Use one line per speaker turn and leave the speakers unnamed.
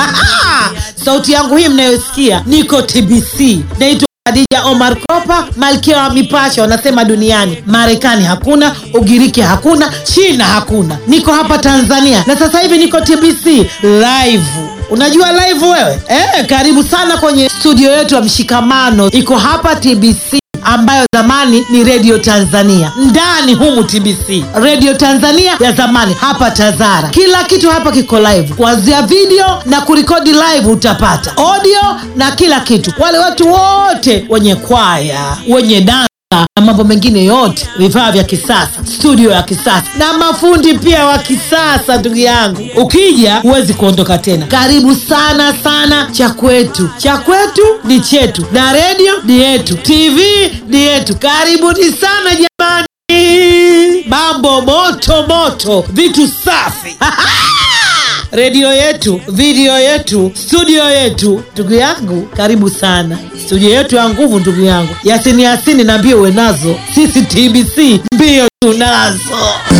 sauti yangu hii mnayosikia niko tbc naitwa Khadija Omar Kopa, malkia wa mipasho wanasema duniani. Marekani hakuna, Ugiriki hakuna, China hakuna, niko hapa Tanzania na sasa hivi niko TBC live. Unajua live wewe eh? Karibu sana kwenye studio yetu ya Mshikamano, iko hapa TBC ambayo zamani ni Radio Tanzania. Ndani humu TBC, Radio Tanzania ya zamani, hapa Tazara. Kila kitu hapa kiko live, kuanzia video na kurekodi live, utapata audio na kila kitu. Wale watu wote wenye kwaya, wenye dansa na mambo mengine yote, vifaa vya kisasa, studio ya kisasa na mafundi pia wa kisasa. Ndugu yangu, ukija huwezi kuondoka tena. Karibu sana sana. Cha kwetu, cha kwetu ni chetu, na redio ni yetu, TV ni yetu. Karibuni sana jamani, mambo moto moto, vitu safi redio yetu, video yetu, studio yetu. Ndugu yangu, karibu sana studio yetu ya nguvu. Ndugu yangu Yasini Yasini, na mbio uwe nazo, sisi TBC mbio tunazo.